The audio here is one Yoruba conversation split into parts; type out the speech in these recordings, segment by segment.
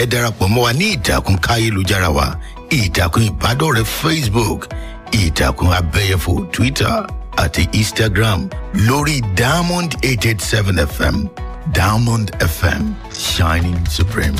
ẹ darapọ̀ mọ́ wa ní ìtàkùn káyélujára wa ìtàkùn ìbádọ́rẹ̀ẹ́ facebook ìtàkùn abẹ́yẹfò twitter àti instagram lórí diamond eight eight seven fm diamond fm shining supreme.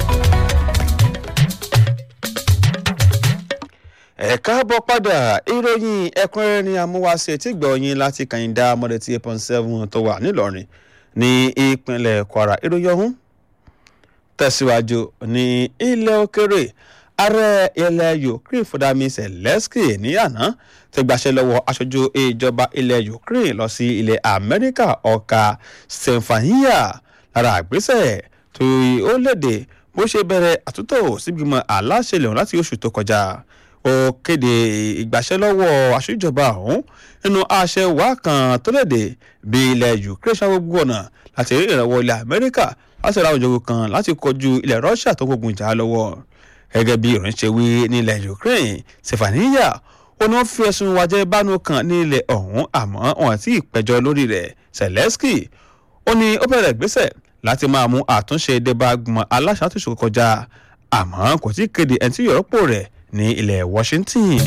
ẹ káàbọ̀ padà ìròyìn ẹ̀kúnrẹ́rẹ́ ni amúwáṣe tí gbọ̀nyìn láti kàyíndà mọ́dẹ̀tì eight point seven tó wà nílọrin ní ìpínlẹ̀ kwara ìròyìn ọ̀hún tẹ̀síwájú ní ilẹ̀ òkèrè ààrẹ ilẹ̀ ukraine fúdàmí zelensky ní àná ti gbàṣẹ lọ́wọ́ aṣojú ìjọba ilẹ̀ ukraine lọ sí ilẹ̀ amẹ́ríkà ọ̀ka stefania lára àgbésẹ̀ tó ó léde bó ṣe bẹ̀rẹ̀ àtúntò sígbìmọ̀ aláṣẹ lẹ́hìn láti oṣù tó kọjá ó kéde ìgbàṣẹ́lọ́wọ́ aṣèjọba ọ̀hún nínú àṣẹ wá kan tó léde bí ilẹ̀ ukraine ṣàgbọ́gbó ọ̀nà láti rí ìrànwọ́ ilẹ̀ amẹ́ríkà láti ra òjòkó kan láti kọjú ilẹ̀ russia tó gbógun jà lọ́wọ́ gẹ́gẹ́ bí ìròyìn ṣe wí ní ilẹ̀ ukraine stefania ó ní wọ́n fi ẹ̀sùn wájẹ́ bánu kan ní ilẹ̀ ọ̀hún àmọ́ wọn àti ìpẹ́jọ́ lórí rẹ̀ zelensky ó ní ó bẹ̀rẹ̀ gbésẹ̀ láti máa mú àtúnṣe débà gbọmọ aláṣàtúnṣe kọjá àmọ́ kò tí ì kéde ẹni tí yọ̀rọ̀pọ̀ rẹ̀ ní ilẹ̀ washington.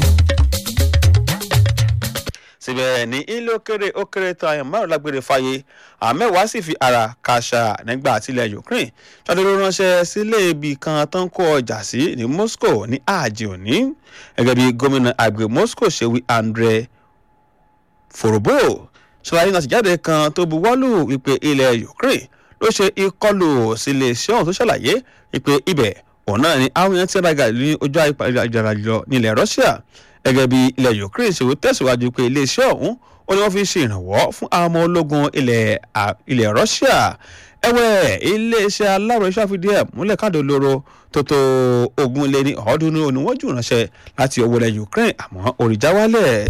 síbẹ̀ ní ilé òkèrè òkèrè tó àyàn márùn lágbèrè fàyè àmẹ́wàá sì fi ara kàṣà nígbà tílẹ̀ ukraine ṣàdúró ránṣẹ́ sílé ibi kan tó ń kó ọjà sí ní moscow ní ààjì òní gẹ́gẹ́ bí gómìnà àgbè moscow ṣe wí andre forobo ṣàlàyé náà tìjáde kan tó buwọ́lù wípé ilẹ̀ ukraine ló ṣe ìkọlù sílé iṣẹ́ ọ̀hún tó ṣàlàyé wípé ibẹ̀ òun náà ni àwọn èèyàn tí ń rajà ní ojú ayélujára jọ nílẹ̀ russia gẹ́gẹ́ bí ilẹ̀ ukraine ṣe tẹ̀síwájú pé iléeṣẹ́ ọ̀hún ó ní wọ́n fi ṣe ìrànwọ́ fún àwọn ọmọ ológun ilẹ̀ russia ẹ̀wẹ̀ iléeṣẹ́ aláròye ṣàfihàn ẹ̀ múlẹ̀ káàdì olóró tó tó ogun lé ní ọ̀ọ́dúnrún oníwọ́jú ránṣẹ́ láti owó ilẹ̀ ukraine àmọ́ òrìjà wálẹ̀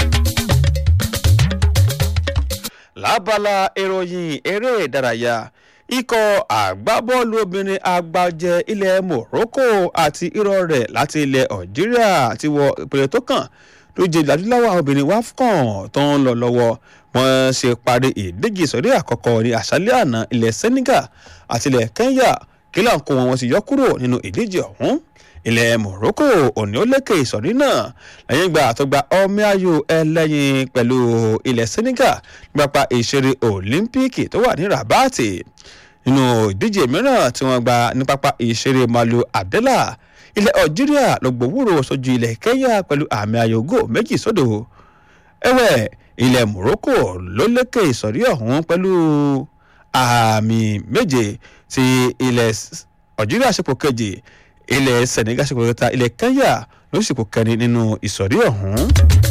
lábala ìròyìn eré ìdárayá ikọ̀ àgbábọ́ọ̀lù obìnrin agbájẹ ilẹ̀ morocco àti irọ́ rẹ̀ láti ilẹ̀ algeria ti wọ ìpele tó kàn ló jẹ ìdádúláwọ̀ àwọn obìnrin wafcon tó ń lọ lọ́wọ́ wọ́n ṣe parí ìdíje ìsọ̀rí àkọ́kọ́ ní àṣálẹ́ àná ilẹ̀ senegal àti ilẹ̀ kenya kí láǹkó wọn sì yọ kúrò nínú ìdíje ọ̀hún ilẹ̀ morocco òní ó lékè ìsọ̀rí náà lẹ́yìn ìgbà àtọ́gba ọmọ ayò ẹlẹ́yin pẹ̀lú ilẹ̀ senegal nípa ìṣeré olympic tó wà ní rabati nínú ìdíje mìíràn tí wọ́n gba ní pápá ìṣeré malu abdallah ilẹ̀ algeria ló gbòwúrò sójú ilẹ̀ kenya pẹ̀lú àmì ayògo méjì sódò ẹ̀wẹ̀ ilẹ̀ morocco ló lékè ìsọ̀rí ọ̀hún pẹ̀lú àmì méje tí ilẹ̀ algeria ṣepò kejì ilẹ̀ senegal ṣepò kẹta ilẹ̀ kenya ló ṣepò kẹrin nínú ìsọ̀rí ọ̀hún.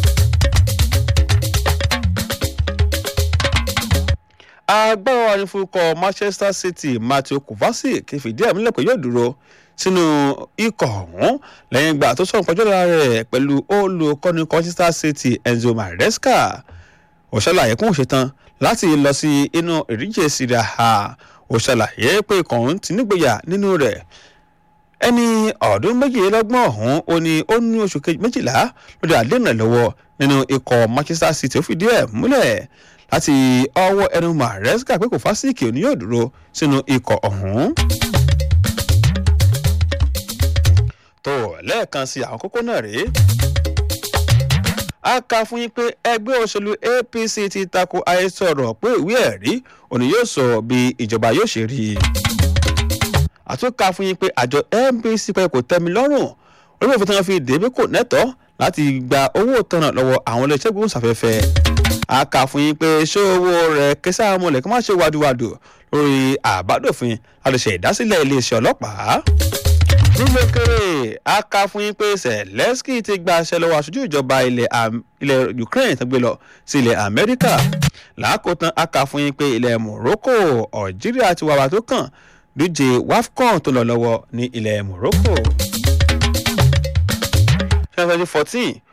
agbára ní fúnkọ manchester city matthew kovacic fìdí ẹ̀ múlẹ̀ pé yóò dúró sínú ikọ̀ ọ̀hún lẹ́yìn ìgbà tó sọ̀rọ̀ pẹ́jọ́ lára rẹ̀ pẹ̀lú olùkọ́ni manchester city enzo maresca ó ṣàlàyé kún òṣètàn láti lọ sí inú ìdíje syria ha ó ṣàlàyé pé ikọ̀ ọ̀hún ti nígboyà nínú rẹ̀ ẹni ọ̀ọ́dún méjìlélọ́gbọ̀n ọ̀hún ó ní ó ní oṣù méjìlá lórí àdéhùn lọ́wọ́ nínú ikọ̀ manchester city ó fìdí ẹ̀ múlẹ̀ láti ọwọ́ ẹnu maresca pé kò fásitì òní yóò dúró sínú ikọ̀ ọ̀hún. tó lẹ́ẹ̀kan sí àwọn kókó náà rèé. a kà fún yín pé ẹgbẹ́ òṣèlú apc ti tako àhesọ̀rọ̀ pé ìwé ẹ̀rí òní yóò sọ bí ìjọba yóò ṣe rí i. àtúnkà fún yín pé àjọ nbc pé kò tẹ́mi lọ́rùn orí òfin tí wọ́n fi dèbí kò nẹ́tọ́ láti gba owó tọ̀nà lọ́wọ́ àwọn iléeṣẹ́ gbóhùnsáfẹ́fẹ́ a kà fún yín pé ṣé owó rẹ̀ kẹsà mọ̀lẹ́ kí wọ́n ṣe wàdùwàdù lórí àbádòfin láti ṣe ìdásílẹ̀ iléeṣẹ́ ọlọ́pàá. nílé kéré a kà fún yín pé zelensky ti gba aṣẹ lọ́wọ́ aṣojú ìjọba ilẹ̀ ukraine tó gbé lọ sí ilẹ̀ amẹ́ríkà. lákòótán a kà fún yín pé ilẹ̀ morocco algeria ti wàwà tó kàn díje wafcon tó lọ lọ́wọ́ ní ilẹ̀ morocco. twenty fourteen